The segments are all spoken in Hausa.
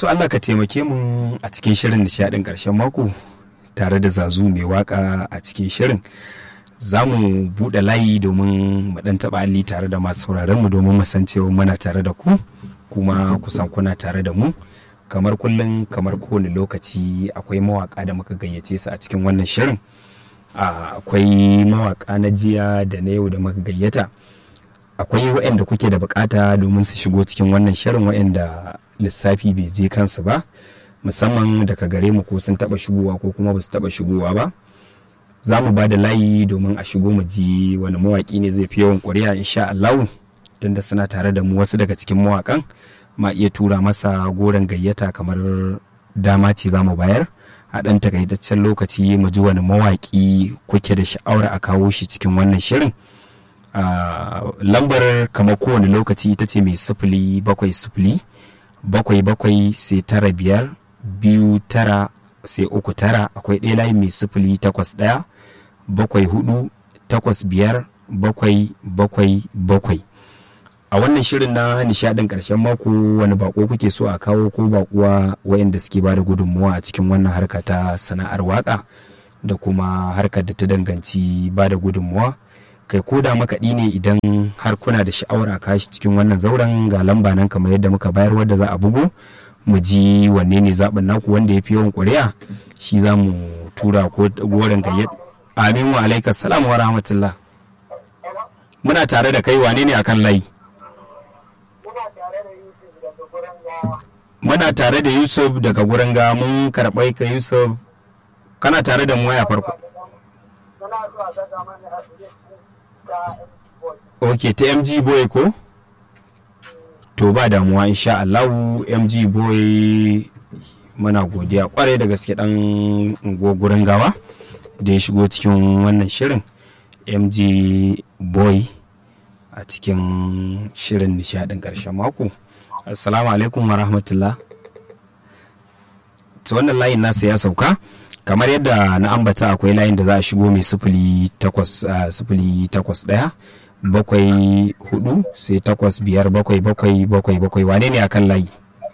so Allah ka taimake mu a cikin shirin nishadin ƙarshen mako tare da zazu mai waka a cikin shirin za mu buɗe layi domin mu ɗan taɓa alli tare da masu sauraron mu domin mu san cewa muna tare da ku kuma kusan kuna tare da mu kamar kullum kamar kowane lokaci akwai mawaka da muka gayyace su a cikin wannan shirin akwai mawaka na jiya da na yau da muka gayyata akwai waɗanda kuke da bukata domin su shigo cikin wannan shirin waɗanda lissafi bai je kansu ba musamman daga gare mu ko sun taba shigowa ko kuma ba su taba shigowa ba za mu ba da layi domin a shigo mu ji wani mawaki ne zai fi yawan ƙuri'a insha Allah tunda suna tare da mu wasu daga cikin mawakan ma iya tura masa goron gayyata kamar dama ce za mu bayar a ɗan takaitaccen lokaci mu ji wani mawaƙi kuke da sha'awar a kawo shi cikin wannan shirin lambar kamar kowane lokaci ita ce mai sifili bakwai sifili bakwai bakwai sai tara biyar biyu tara sai uku tara akwai ɗaya layi mai sifili takwas ɗaya bakwai hudu takwas biyar bakwai bakwai bakwai a wannan shirin na nishadin ƙarshen mako wani bako kuke so a kawo ko bakuwa wayanda suke ba da gudunmuwa a cikin wannan harka ta sana'ar waka da kuma harkar da ta danganci ba da gudunmuwa kai ko da makaɗi ne idan har kuna da sha'awar a kashi cikin wannan zauren ga lamba nan kamar yadda muka bayar wadda za a bugu mu ji wanne ne zaɓin naku wanda ya fi yawan ƙuri'a shi za mu tura ko goren gayyat amin wa alaikas salam wa rahmatullah muna tare da kai wane ne akan layi muna tare da yusuf daga gurin ga mun karɓai ka yusuf kana tare da mu waya farko ok ta mg boy ko to ba damuwa insha allahu mg boy muna godiya kwarai da gaske dan gurin gawa da ya shigo cikin wannan shirin mg boy a cikin shirin nishadin karshen mako assalamu alaikum wa rahmatullah ta wannan layin nasa ya sauka kamar yadda na ambata akwai layin da za a shigo mai sifili takwas daya bakwai hudu sai takwas biyar bakwai bakwai bakwai bakwai wane ne akan layi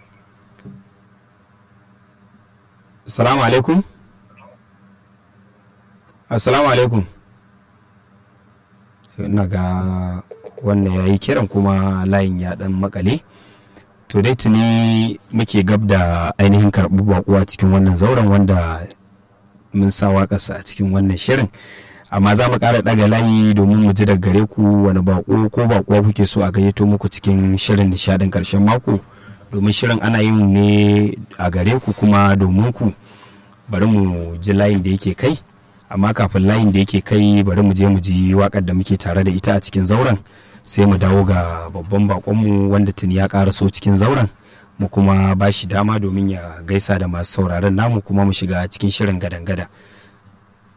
assalamu alaikum assalamu alaikum ina ga wannan ya yi kiran kuma layin ya dan makale to dai tuni muke gab da ainihin karɓi bakuwa cikin wannan zauren wanda mun sa waƙarsa a cikin wannan shirin amma za mu ƙara ɗaga layi domin mu ji daga gare ku wani bako ko bakuwa kuke so a gayyato muku cikin shirin nishadin ƙarshen mako domin shirin ana yin ne a gare ku kuma domin ku bari mu ji layin da yake kai amma kafin layin da yake kai bari mu je mu ji waƙar da muke tare da ita a cikin zauren sai mu dawo ga babban bakonmu wanda tuni ya ƙaraso cikin zauren mu kuma ba shi dama domin ya gaisa da masu sauraron namu kuma mu shiga cikin shirin gadan-gada